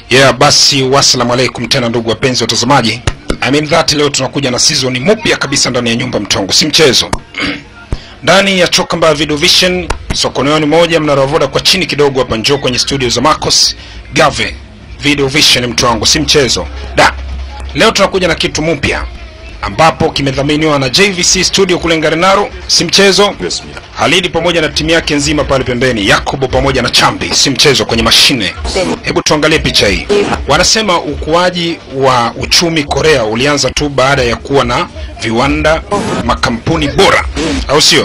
Yeah, basi wassalamu alaikum tena ndugu wapenzi watazamaji. I mean that leo tunakuja na season mpya kabisa ndani ya nyumba mtongo, si mchezo. ndani ya Chokamba Video Vision, sokoneoni moja mnaravoda kwa chini kidogo hapa, njoo kwenye studio za Marcos Gave Video Vision, mtu wangu, si mchezo. Da. Leo tunakuja na kitu mpya ambapo kimedhaminiwa na JVC Studio kule Ngarenaro, si mchezo. Halidi pamoja na timu yake nzima pale pembeni, Yakobo pamoja na Chambi, si mchezo kwenye mashine. Hebu tuangalie picha hii. Wanasema ukuaji wa uchumi Korea ulianza tu baada ya kuwa na viwanda, makampuni bora, au sio?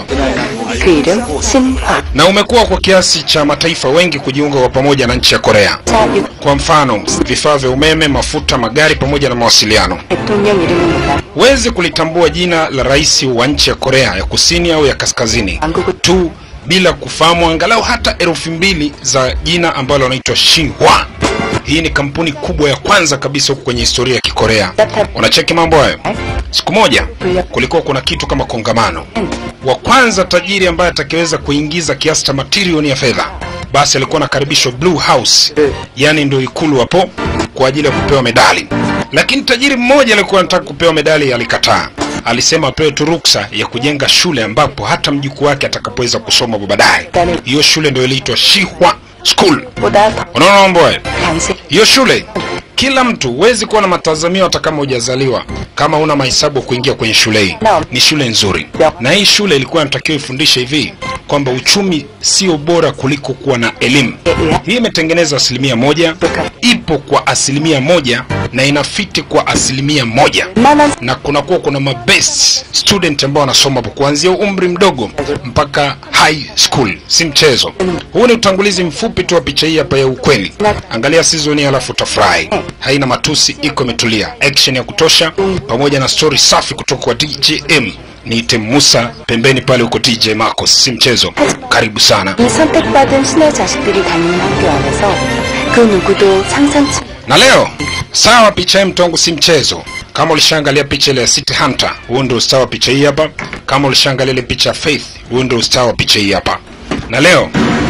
그 이름 신화 Na umekuwa kwa kiasi cha mataifa wengi kujiunga kwa pamoja na nchi ya Korea. 자 Kwa mfano, vifaa vya umeme, mafuta, magari pamoja na mawasiliano. 대통령 이름입니다. Huwezi kulitambua jina la rais wa nchi ya Korea ya Kusini au ya Kaskazini tu bila kufahamu angalau hata herufi mbili za jina ambalo wanaitwa Shinhwa. Hii ni kampuni kubwa ya kwanza kabisa huku kwenye historia ya Kikorea. Unacheki mambo hayo. Siku moja kulikuwa kuna kitu kama kongamano. Wa kwanza tajiri ambaye atakayeweza kuingiza kiasi cha matrilioni ya fedha, basi alikuwa anakaribishwa Blue House, yani ndio ikulu hapo kwa ajili ya kupewa medali. Lakini tajiri mmoja alikuwa anataka kupewa medali, alikataa. Alisema apewe tu ruksa ya kujenga shule ambapo hata mjukuu wake atakapoweza kusoma baadaye. Hiyo shule ndio iliitwa Shihwa School. 보다 더 Unaona mambo hayo? 당시 Hiyo shule kila mtu huwezi kuwa na matazamio hata kama hujazaliwa kama una mahesabu kuingia kwenye shule hii. Naam. Ni shule nzuri, na hii shule ilikuwa inatakiwa ifundishe hivi kwamba uchumi sio bora kuliko kuwa na elimu. Hii imetengeneza asilimia moja, ipo kwa asilimia moja na inafiti kwa asilimia moja 만한 na kunakuwa kuna mabest student ambao wanasoma hapo kuanzia umri mdogo mpaka high school, si mchezo. Huu ni utangulizi mfupi tu wa picha hii hapa ya ukweli. Angalia season hii alafu utafurahi. Haina matusi, iko imetulia, action ya kutosha, pamoja na story safi kutoka kwa DJM. Niite Musa pembeni pale huko DJ Marcos, si mchezo. Karibu sana. 이 선택받은 신의 자식들이 다니는 학교 안에서 그 누구도 상상치 Na leo sawa, picha hii mtongo si mchezo. Kama ulishaangalia picha ile ya City Hunter, huo ndio ustawa wa picha hii hapa. Kama ulishaangalia ile picha ya Faith, huo ndio ustawa wa picha hii hapa. Na leo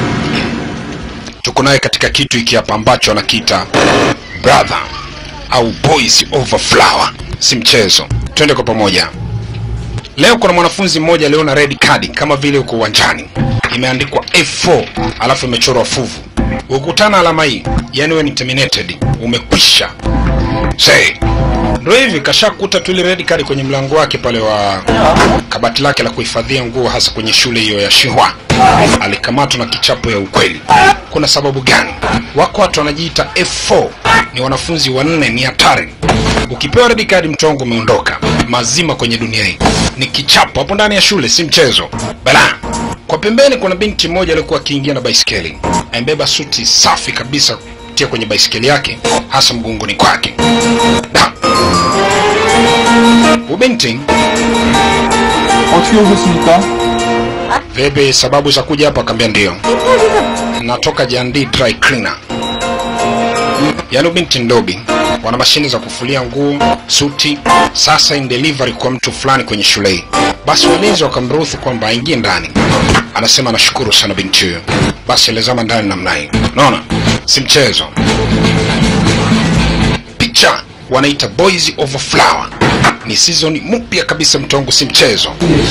tuko naye katika kitu hiki hapa ambacho anakiita brother au boys over flower, si mchezo. Twende kwa pamoja. Leo kuna mwanafunzi mmoja aliona red card kama vile uko uwanjani, imeandikwa F4 alafu imechorwa fuvu. Ukutana alama hii, yani wewe ni terminated, umekwisha. Say, ndio hivi kashakuta tu ile red card kwenye mlango wake pale wa kabati lake la kuhifadhia nguo, hasa kwenye shule hiyo ya Shihwa. Alikamatwa na kichapo ya ukweli. Kuna sababu gani? Wako watu wanajiita F4, ni wanafunzi wanne, ni hatari. Ukipewa red card, mtongo umeondoka mazima kwenye dunia hii. Ni kichapo hapo ndani ya shule, si mchezo. Bala. Kwa pembeni kuna binti mmoja alikuwa akiingia na baisikeli, amebeba suti safi kabisa kutia kwenye baisikeli yake, hasa mgongoni kwake. Da. Ubinti 어떻게 오셨습니까? Vipi sababu za kuja hapa? Akaambia ndio, natoka Jandi Dry Cleaner. Yaani binti ndobi, wana mashine za kufulia nguo, suti. Sasa in delivery kwa mtu fulani kwenye shule hii. Basi walinzi wakamruhusu kwamba aingie ndani. Anasema anashukuru sana binti huyo. Basi alizama ndani namna hii, unaona, si mchezo. Picha wanaita Boys Over Flower, ni season mpya kabisa, mtongo, si mchezo.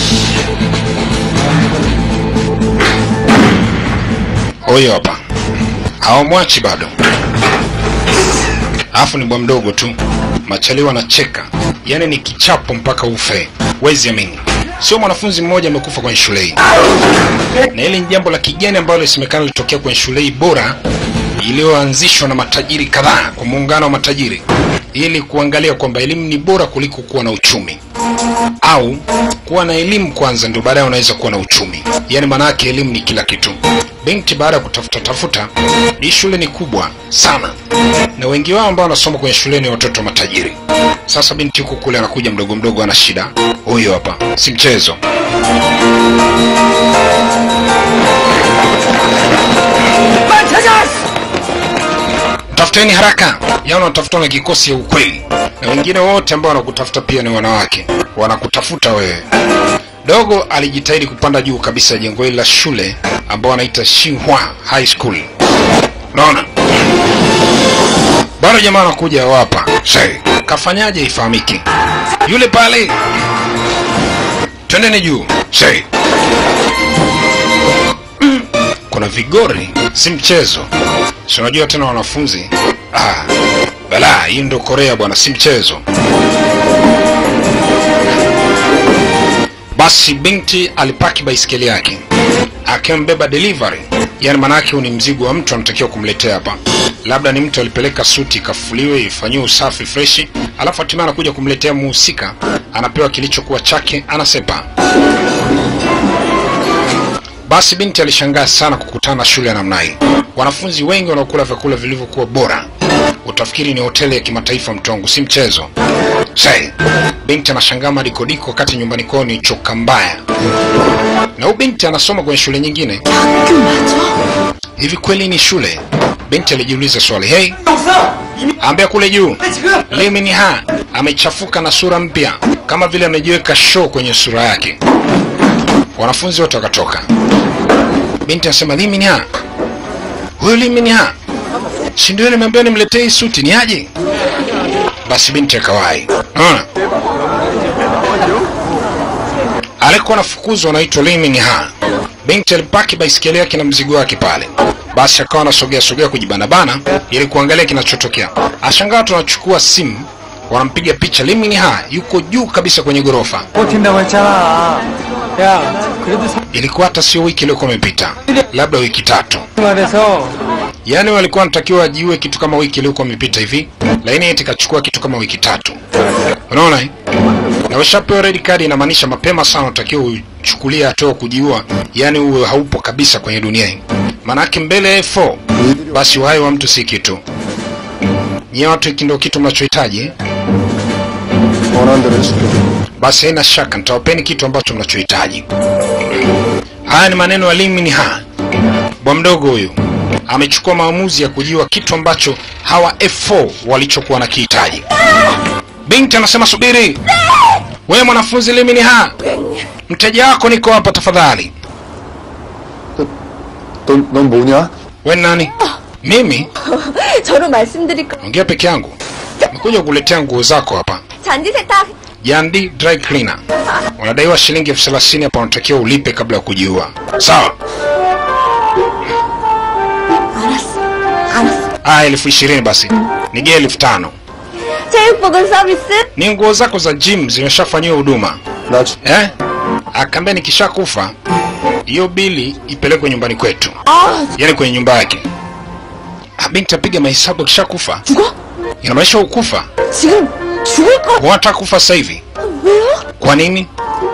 Huyo hapa hawamwachi bado, alafu ni bwa mdogo tu, machaliwa anacheka, yaani ni kichapo mpaka ufe, wezi amini. Sio mwanafunzi mmoja amekufa kwenye shule hii, na hili ni jambo la kigeni ambalo lisemekana lilitokea kwenye shule hii bora iliyoanzishwa na matajiri kadhaa kwa muungano wa matajiri ili kuangalia kwamba elimu ni bora kuliko kuwa na uchumi au kuwa na elimu kwanza ndio baadaye unaweza kuwa na uchumi. Yaani maana yake elimu ni kila kitu. Binti baada ya kutafuta tafuta, hii shule ni kubwa sana, na wengi wao ambao wanasoma kwenye shule ni watoto wa matajiri. Sasa binti huko kule anakuja mdogo mdogo, ana shida. Huyo hapa, si mchezo. Tafuteni haraka, yaani wanatafuta na kikosi ya ukweli, na wengine wote ambao wanakutafuta pia ni wanawake, wanakutafuta wewe. Dogo alijitahidi kupanda juu kabisa ya jengo hili la shule ambao wanaita Xinhua High School. Unaona? bado jamaa anakuja wapa Shai, kafanyaje ifahamiki yule pale twendeni juu Shai. Mm, kuna vigori si mchezo si unajua tena wanafunzi ah, balaa hii ndo korea bwana si mchezo basi binti alipaki baiskeli yake akimbeba delivery yani manake huu ni mzigo wa mtu anatakiwa kumletea hapa labda ni mtu alipeleka suti ikafuliwe ifanyiwe usafi freshi alafu hatimaye anakuja kumletea muhusika anapewa kilichokuwa chake anasepa basi binti alishangaa sana kukutana na shule ya namna hii wanafunzi wengi wanaokula vyakula vilivyokuwa bora utafikiri ni hoteli ya kimataifa mtongo si mchezo sai binti anashangaa madikodiko wakati nyumbani kwao ni choka mbaya na huyu binti anasoma kwenye shule nyingine hivi kweli ni shule binti alijiuliza swali hei ambia kule juu limini ha amechafuka na sura mpya kama vile amejiweka show kwenye sura yake wanafunzi wote wakatoka binti anasema limini ha huyu limini ha si ndio nimeambiwa nimletee hii suti ni aje basi binti akawai unaona alikuwa anafukuzwa anaitwa Liming Ha. Binti alipaki baisikeli yake na mzigo wake pale, basi akawa anasogea sogea kujibanabana ili kuangalia kinachotokea. Ashangaa watu wanachukua simu wanampiga picha. Liming Ha yuko juu kabisa kwenye ghorofa. 버틴다고 했잖아. 야, 그래도 Ilikuwa hata sio wiki iliyokuwa imepita, labda wiki tatu. 생활에서 Yaani walikuwa wanatakiwa wajiue kitu kama wiki iliyokuwa imepita hivi, lakini eti kachukua kitu kama wiki tatu. Unaona eh? Na ushapewa red card, inamaanisha mapema sana unatakiwa uchukulie hatua kujiua, yaani uwe haupo kabisa kwenye dunia hii. Maanake mbele ya F4 basi uhai wa mtu si kitu. Nyie watu, hiki ndio kitu mnachohitaji eh? 원하는 대로 해줄게. Basi haina shaka nitawapeni kitu ambacho mnachohitaji. Haya ni maneno ya Lee Min-ha. Bwa mdogo huyu amechukua maamuzi ya kujiwa kitu ambacho hawa F4 walichokuwa na kihitaji. Binti anasema subiri, wewe mwanafunzi Lee Min-ha, mteja wako niko hapa tafadhali. 넌, 넌 뭐냐? We ni nani? Mimi 저로 말씀드릴 거 ongea peke yangu. Nimekuja kukuletea nguo zako hapa. 잔디 세탁 Jandi Dry Cleaner. Unadaiwa shilingi elfu thelathini hapa, unatakiwa ulipe kabla ya kujiua. Sawa? 알았어 알았어 Ah, elfu ishirini basi. Nigee elfu tano. 체육복은 서비스 Ni nguo zako za gym zimeshafanyiwa huduma 나 주- eh? Akaambia nikishakufa hiyo bili ipelekwe nyumbani kwetu, 아 yaani kwenye nyumba yake. Ah, binti apiga mahesabu, akishakufa 죽어? inamaanisha ukufa. 지금 죽을 거 Unataka kufa sasa hivi? 왜요? Kwa nini?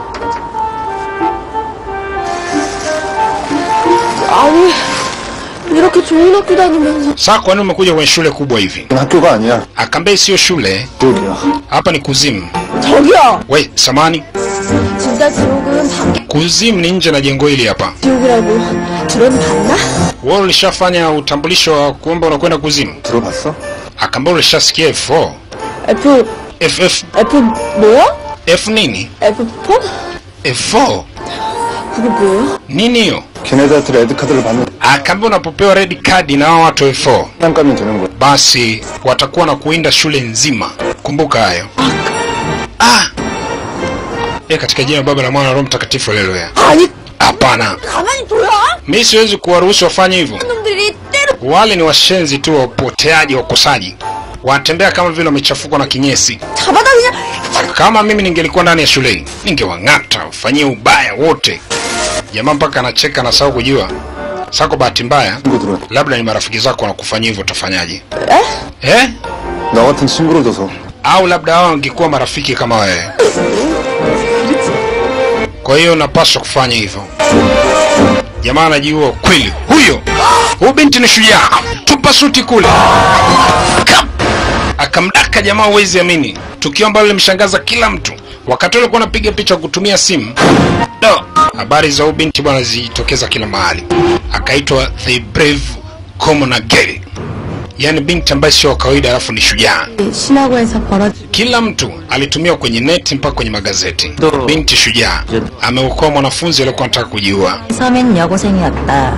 아니 이렇게 좋은 학교 다니면서 Sasa kwa nini umekuja kwenye shule kubwa hivi? 이건 학교가 아니야. Akaambia sio shule, 지옥이야. hapa ni kuzimu. 저기요 We, samani, 진짜 지옥은 밖에 kuzimu ni nje na jengo hili hapa. 지옥이라고 들어봤나? Wewe ulishafanya utambulisho wa kuomba unakwenda kuzimu? 들어봤어? Akaambia ulishasikia F4. F FF F 뭐야? F nini? F4? F4 그게 뭐예요? nini hiyo? 걔네들한테 레드카드를 받는 Akaambia unapopewa red card na hao watu F4 장난감이 되는 거야. basi watakuwa na kuinda shule nzima. Kumbuka hayo. Ah! E, katika jina la Baba la Mwana na Roho Mtakatifu haleluya. 아니 Hapana, 가만히 둬요 mi siwezi kuwaruhusu wafanye hivyo. 놈들이 때로 Wale ni washenzi tu, wapoteaji, wakosaji, wanatembea kama vile wamechafukwa na kinyesi. 잡아다 그냥 Kama mimi ningelikuwa ndani ya shule hii, ningewang'ata, ufanyie ubaya wote. Jamaa mpaka anacheka na sawa kujua. Sasa kwa bahati mbaya, 친구 들어. labda ni marafiki zako wanakufanyia hivyo, utafanyaje? 에? Eh? 나 같은 친구를 둬서 Au labda hao wangekuwa marafiki kama wewe. Kwa hiyo unapaswa kufanya hivyo. Jamaa anajiua kweli. Huyo huyu binti ni shujaa, tupa suti kule. Kam! Akamdaka jamaa, huwezi amini, tukio ambalo limshangaza kila mtu. Wakati ule alikuwa anapiga picha kwa kutumia simu do, habari za huyu binti bwana zilitokeza kila mahali. Akaitwa the brave commoner girl, yaani binti ambaye sio wa kawaida, alafu ni shujaa. 신화고에서 벌어진 Kila mtu alitumia kwenye neti mpaka kwenye magazeti. Ndo. Binti shujaa ameokoa mwanafunzi aliyekuwa anataka kujiua. 섬인 여고생이었다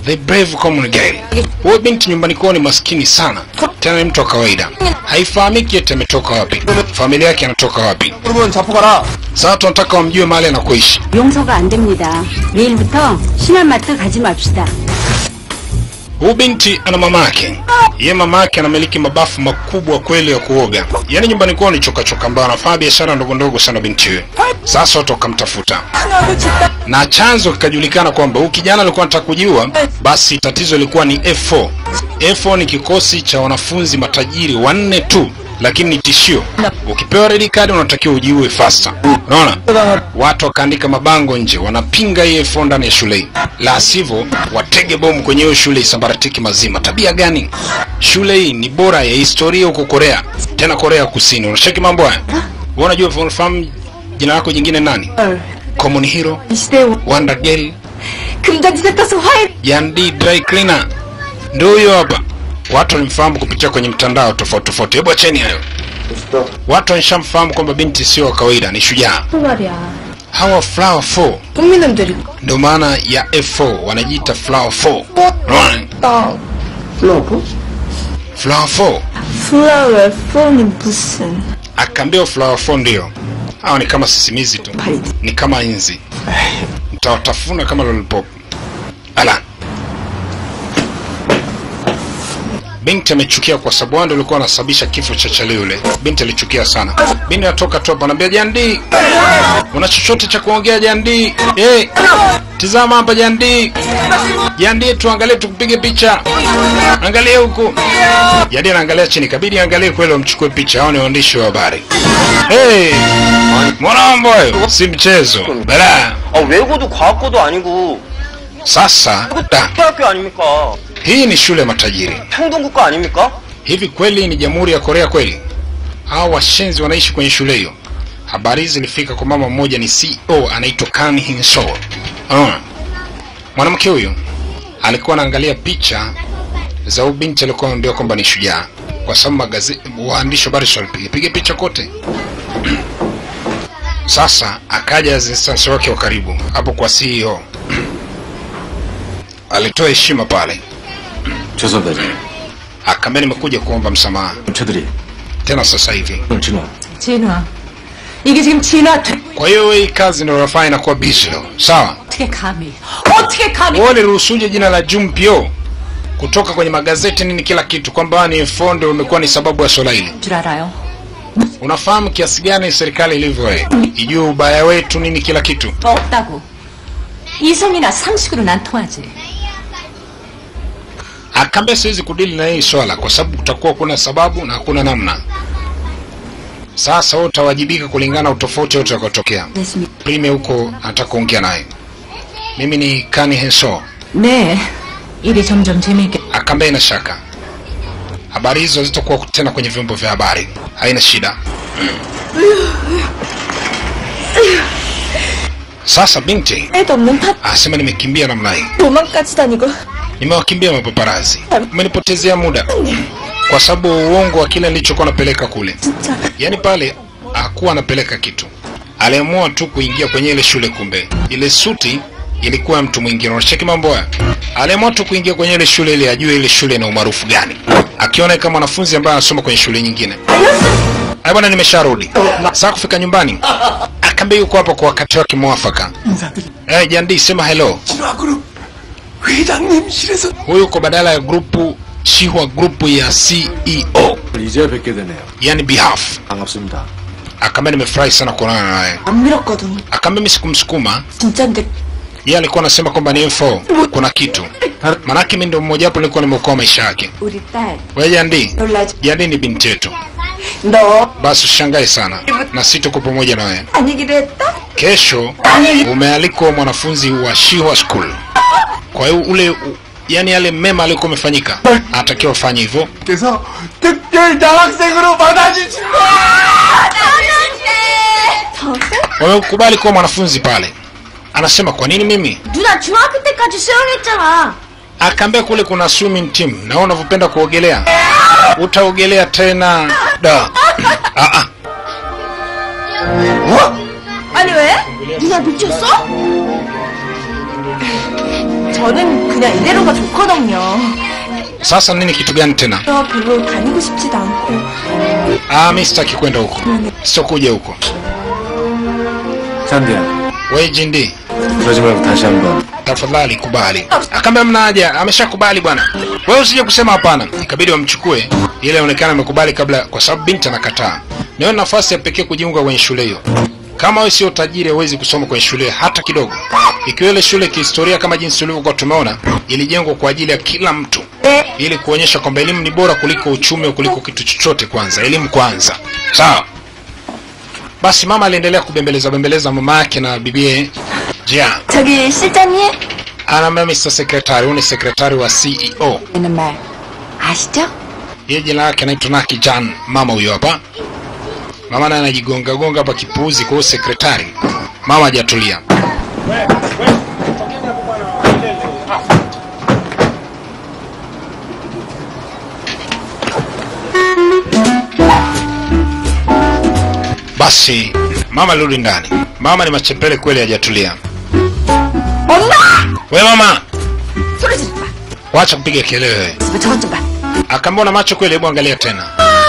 the brave common girl. Huyo binti nyumbani kwao ni maskini sana, tena ni mtu wa kawaida, haifahamiki eti ametoka wapi, familia yake anatoka wapi. 여러분 잡고 가라. Sasa tunataka wamjue mahali anakoishi. 용서가 안 됩니다. 내일부터 신한마트 가지 맙시다. Huyu binti ana mama yake, ye mama yake anamiliki mabafu makubwa kweli ya kuoga, yaani nyumbani kwao ni chokachoka, ambao anafanya biashara ndogo ndogo sana binti huyo. Sasa watu wakamtafuta na chanzo kikajulikana kwamba huyu kijana alikuwa anataka kujiua. Basi tatizo lilikuwa ni F4. F4 ni kikosi cha wanafunzi matajiri wanne tu, lakini ni tishio. Ukipewa red card unatakiwa ujiue faster. Unaona, watu wakaandika mabango nje, wanapinga hii F4 ndani ya shule hii, la sivyo watege bomu kwenye hiyo shule isabaratiki mazima. Tabia gani? Shule hii ni bora ya historia huko Korea, tena Korea Kusini. Unashaki mambo haya? Wewe unajua, unafahamu jina lako jingine nani? Common Hero, 이 시대에 Wonder Girl, 금단지대 떠서 화해 Yandi Dry Cleaner. Ndio huyo hapa. Watu walimfahamu kupitia kwenye mtandao tofauti tofauti. Hebu acheni hayo. Watu wanishamfahamu kwamba binti sio wa kawaida, ni shujaa. 말이야. Hawa Flower 4 국민님들이 ndio maana ya F4 wanajiita Flower 4. Unaona? 딱 플로브? Flower 4 플라워 폰이 무슨 akaambiwa Flower 4 ndio. Hawa ni kama sisimizi tu, ni kama inzi. Mtawatafuna kama lollipop. Ala. Binti amechukia kwa sababu wao ndio walikuwa wanasababisha kifo cha chale yule. Binti alichukia sana. Binti atoka tu hapa anambia Jandi, una chochote cha kuongea Jandi? Eh, tizama hapa Jandi. Jandi, tuangalie tukupige picha. Angalia huku. Jandi anaangalia chini, kabidi angalie kweli wamchukue picha. Hao ni waandishi wa habari. Hey, mwanambo hayo si mchezo. Bala. 아, 외고도 과학고도 아니고 Sasa da, 대학교 아닙니까? hii ni shule ya matajiri. 평동국가 아닙니까? Hivi kweli ni jamhuri ya Korea kweli? Hao washenzi wanaishi kwenye shule hiyo? Habari hizi zilifika kwa mama mmoja, ni CEO anaitwa Kan Hin So. Uh. Mwanamke huyu alikuwa anaangalia picha za huyu binti alikuwa anaambiwa kwamba ni shujaa, kwa sababu magazeti, waandishi wa habari walipiga piga picha kote. Sasa akaja assistant wake wa karibu hapo kwa CEO, alitoa heshima pale, 죄송합니다. akaambia nimekuja kuomba msamaha 저들이 tena sasa hivi. 오늘 진화 진우야, 이게 지금 진화 돼- Kwa hiyo hii kazi ndio unafanya inakuwa busy leo, sawa? 어떻게 감히? 어떻게 감히? Wewe uliruhusuje jina la Jumpio kutoka kwenye magazeti nini kila kitu kwamba wewe ni fondo umekuwa ni sababu ya swala hili? 줄 알아요? Unafahamu kiasi gani serikali ilivyo wewe? Ijue ubaya wetu nini kila kitu. 없다고. 이성이나 상식으로 난 통하지. Akaambia siwezi kudili na hii swala kwa sababu kutakuwa kuna sababu na hakuna namna. Sasa wewe utawajibika kulingana na utofauti wote utakotokea. Prime huko anataka kuongea naye. Mimi ni Kani Henso. 네, 일이 점점 재미있게. Akaambia ina shaka, habari hizo hazitakuwa tena kwenye vyombo vya habari, haina shida. Sasa binti 애도 없는 파 asema nimekimbia namna hii, 도망까지 다니고 nimewakimbia mapaparazi, umenipotezea muda kwa sababu uongo wa kile nilichokuwa napeleka kule. 진짜 Yaani pale hakuwa anapeleka kitu, aliamua tu kuingia kwenye ile shule. Kumbe ile suti ilikuwa ya mtu mwingine. Unacheki mambo haya, aliamua tu kuingia kwenye ile shule ili ajue ile shule ina umaarufu gani, akiona kama mwanafunzi ambaye anasoma kwenye shule nyingine. Ai bwana, nimesharudi sasa. Kufika nyumbani, akaambia yuko hapo kwa wakati wake mwafaka. Eh, Jandi, sema hello. 회장님실에서 Huyu uko badala ya grupu Chihwa grupu ya CEO, 이제 뵙게 되네요. yani behalf. 반갑습니다. Akaambia nimefurahi sana kuonana naye. 안 밀었거든 Akaambia mimi sikumsukuma 진짜인데 yeye alikuwa anasema kwamba ni info kuna kitu manake mimi ndio mmoja wapo nilikuwa nimeokoa maisha yake 우리 딸 wewe Jandi 놀라지 Jandi ni binti yetu 너 basi ushangae sana na si tuko pamoja na wewe 아니기로 했다? kesho umealikwa mwanafunzi wa Shihwa School kwa hiyo ule u, yani yale mema alikuwa amefanyika anatakiwa ufanye hivyo 그래서 특별 장학생으로 받아주시고 wamekubali kuwa mwanafunzi pale anasema kwa nini mimi 누나 중학교 때까지 수영했잖아 akaambia kule kuna swimming team na wewe unavyopenda kuogelea utaogelea tena da ah, ah. 아니 왜? 누나 미쳤어? 저는 그냥 이대로가 좋거든요. Sasa nini kitu gani tena? 저 별로 다니고 싶지도 않고. Ah, mi sitaki kwenda huko, sitokuja huko. 찬디야, We Jindi, 그러지 말고 다시 한번. tafadhali kubali. Akaambia mna haja, ameshakubali bwana. Wewe usije kusema hapana. Ikabidi wamchukue ile aonekana amekubali kabla, kwa sababu binti anakataa. Niwe nafasi ya pekee kujiunga kwenye shule hiyo. Kama wewe sio tajiri, huwezi kusoma kwenye shule hata kidogo. Ikiwa ile shule kihistoria, kama jinsi tulivyokuwa tumeona, ilijengwa kwa ajili ya kila mtu, ili kuonyesha kwamba elimu ni bora kuliko uchumi au kuliko kitu chochote. Kwanza elimu kwanza, sawa? Basi mama aliendelea kubembeleza bembeleza mama yake na bibie Jia. 저기 실장님 anaambia Mr. Secretary, huyu ni sekretari wa CEO. 라는 말 아시죠? Yeye jina lake anaitwa Naki Jan, mama huyo hapa. Mama naye anajigonga gonga hapa kipuuzi kwa huyo sekretari. Mama hajatulia. Basi mama alirudi ndani. Mama ni machepele kweli, hajatulia. We mama, 소리 지르지 마. wacha kupiga kelele wewe. 뭐 저것 좀 봐. Akaambia na macho kweli, hebu angalia tena.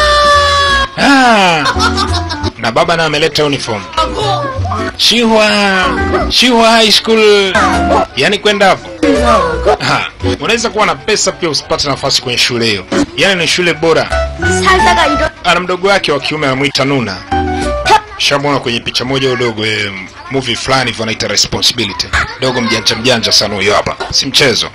Ah, na baba naye ameleta uniform. Shihwa, Shihwa High School. Yaani kwenda hapo. Ah, unaweza kuwa na pesa pia usipate nafasi kwenye shule hiyo. Yaani ni shule bora. 살다가 이런 Ana mdogo wake wa kiume anamwita Nuna. Shamwona kwenye picha moja udogo eh, movie fulani hivyo anaita Responsibility. Dogo mjanja mjanja sana huyo hapa. Si mchezo.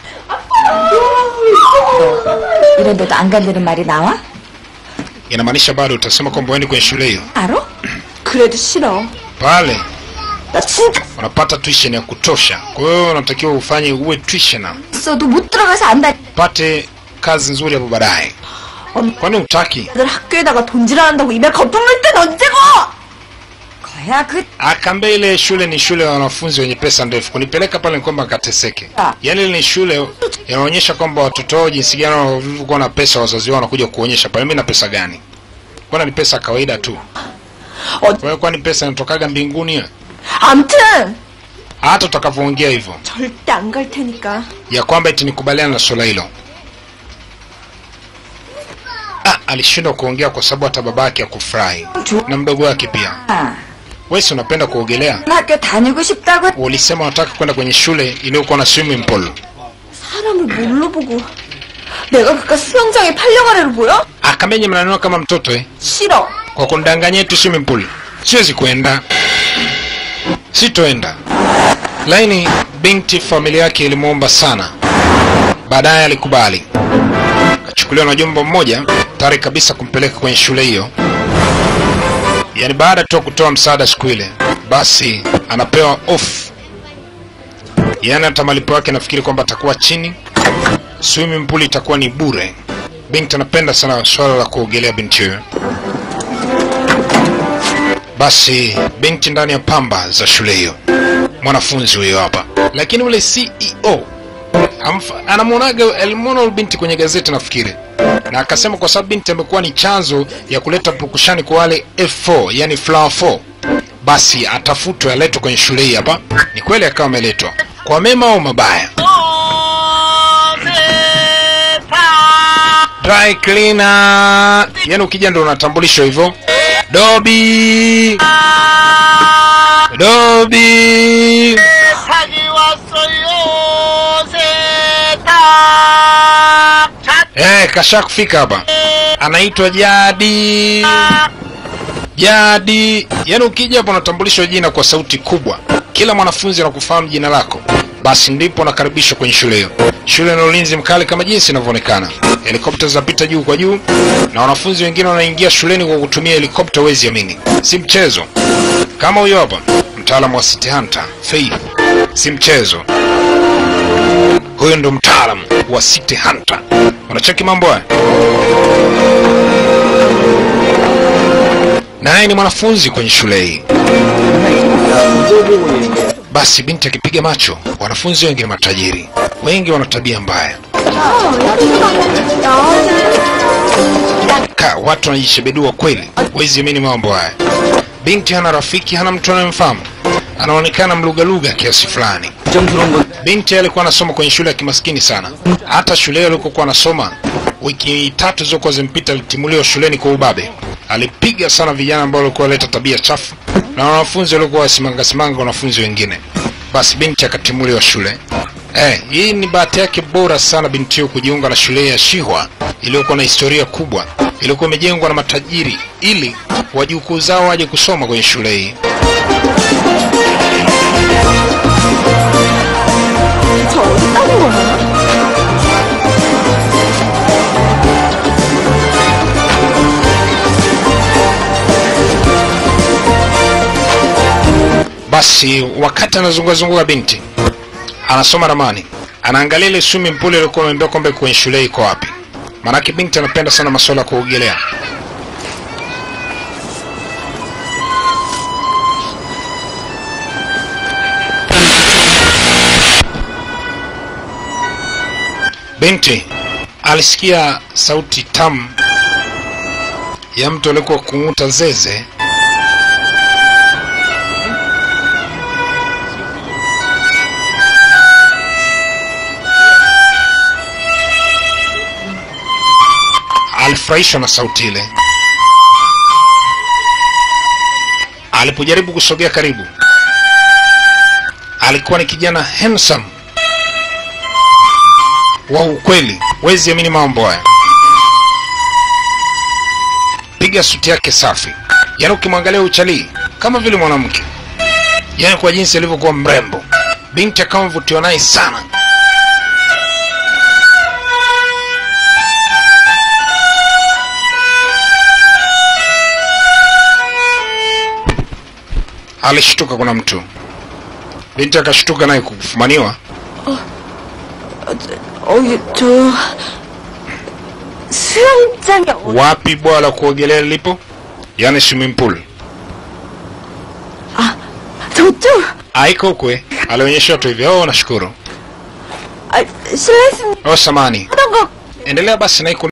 이런데도 안 간다는 말이 나와? Inamaanisha bado utasema kwamba uendi kwenye shule hiyo. 알아? 그래도 싫어. Pale 나 진짜 unapata tuition ya kutosha. Kwa hiyo unatakiwa ufanye uwe tuitioner, 있어도 못 들어가서 안다. upate kazi nzuri hapo baadaye. Kwani utaki? 애들 학교에다가 돈질한다고 입에 거품 넣을 땐 언제고? 거야 그 Akaambia ile shule ni shule ya wanafunzi wenye pesa ndefu. Kunipeleka pale ni kwamba kateseke. Yaani ile ni shule inaonyesha kwamba watoto wao jinsi gani walivyokuwa na pesa, wazazi wao wanakuja kuonyesha pale, mimi na pesa gani? Kwani ni pesa kawaida tu. 어, Kwa hiyo kwani pesa inatokaga mbinguni? ya? 암튼 Hata utakavyoongea hivyo 절대 안 갈 테니까. ya kwamba eti nikubaliana na swala hilo. Ah, alishindwa kuongea kwa sababu hata babake hakufurahi na mdogo wake pia. 아, Wewe si unapenda kuogelea? 학교 다니고 싶다고 Ulisema unataka kwenda kwenye shule iliyokuwa na swimming pool. 사람을 뭘로 보고? 내가 그깟 수영장에 팔려가래로 보여? Akamenye mnanua kama mtoto eh? 싫어. Kwa kundanganyia tu swimming pool. Siwezi kwenda. Sitoenda. Laini binti familia yake ilimwomba sana. Baadaye alikubali. Kachukuliwa na jomba mmoja tayari kabisa kumpeleka kwenye shule hiyo. Yaani baada tu ya kutoa msaada siku ile, basi anapewa off. Yaani hata malipo yake nafikiri kwamba atakuwa chini. Swimming pool itakuwa ni bure. Binti anapenda sana swala la kuogelea binti huyo. Basi binti ndani ya pamba za shule hiyo, mwanafunzi huyo hapa, lakini ule CEO amfa- anamwonaga, alimwona ule binti kwenye gazeti nafikiri, na akasema kwa sababu binti amekuwa ni chanzo ya kuleta pukushani kwa wale F4, yani flower 4, basi atafutwe aletwe kwenye shule hii hapa. Ni kweli akawa ameletwa kwa mema au mabaya. Dry cleaner, yani ukija ndo unatambulishwa hivyo. Dobi, Dobi. Eh, kasha kufika hapa. Anaitwa Jadi. Jadi. Yaani ukija hapa unatambulishwa jina kwa sauti kubwa. Kila mwanafunzi anakufahamu jina lako. Basi ndipo unakaribishwa kwenye shule hiyo. Shule ina ulinzi mkali kama jinsi inavyoonekana. Helikopta zinapita juu kwa juu na wanafunzi wengine wanaingia shuleni kwa kutumia helikopta, wezi amini. Si mchezo. Kama huyo hapa, mtaalamu wa City Hunter, Faith. Si mchezo. Huyo ndo mtaalamu wa City Hunter. Unacheki mambo haya? Naye ni mwanafunzi kwenye shule hii. Basi binti akipiga macho, wanafunzi wengi ni matajiri, wengi wana tabia mbaya. Ka, watu wanajishebedua kweli, wezi amini mambo haya. Binti hana rafiki, hana mtu anayemfahamu, anaonekana mlugaluga kiasi fulani. 부정스러운 건 Binti alikuwa anasoma kwenye shule ya kimaskini sana. Hata shule hiyo alikokuwa anasoma, wiki tatu zilizokuwa zimpita, alitimuliwa shuleni kwa ubabe. Alipiga sana vijana ambao walikuwa waleta tabia chafu na wanafunzi walikuwa wasimanga simanga wanafunzi wengine. Basi binti akatimuliwa shule. Eh, hii ni bahati yake bora sana binti hiyo kujiunga na shule ya Shihwa iliyokuwa na historia kubwa, iliyokuwa imejengwa na matajiri ili wajukuu zao waje kusoma kwenye shule hii. 저 어디 따는 거야? Basi wakati anazungazunguka binti anasoma ramani, anaangalia ile swimming pool iliyokuwa ameambiwa kwamba iko kwenye shule iko wapi. Maanake binti anapenda sana masuala ya kuogelea. Binti alisikia sauti tamu ya mtu aliyekuwa kung'uta zeze alifurahishwa na sauti ile. Alipojaribu kusogea karibu, alikuwa ni kijana handsome wa ukweli, wezi amini mambo haya. Piga suti yake safi, yaani ukimwangalia uchalii kama vile mwanamke, yaani kwa jinsi alivyokuwa mrembo. Binti akawa mvutiwa naye sana. alishtuka kuna mtu binti akashtuka naye kufumaniwa 어, 저 수영장이 어, wapi bwawa la kuogelea lilipo yaani swimming pool 저쪽. aiko kwe alionyesha watu hivyo oh nashukuru 아, 실례했습니다. oh samani 하던 거 endelea basi na iko